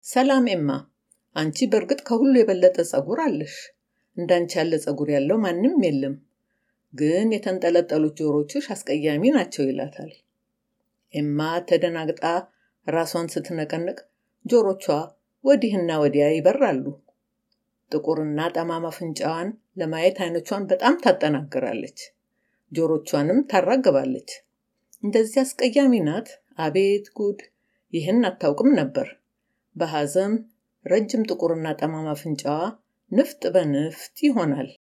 ሰላም ኤማ፣ አንቺ በእርግጥ ከሁሉ የበለጠ ጸጉር አለሽ። እንዳንቺ ያለ ጸጉር ያለው ማንም የለም። ግን የተንጠለጠሉት ጆሮችሽ አስቀያሚ ናቸው ይላታል። ኤማ ተደናግጣ ራሷን ስትነቀንቅ ጆሮቿ ወዲህና ወዲያ ይበራሉ። ጥቁርና ጠማማ አፍንጫዋን ለማየት አይኖቿን በጣም ታጠናግራለች። ጆሮቿንም ታራግባለች። እንደዚህ አስቀያሚ ናት? አቤት ጉድ! ይህን አታውቅም ነበር። በሐዘን ረጅም ጥቁርና ጠማማ አፍንጫዋ ንፍጥ በንፍጥ ይሆናል።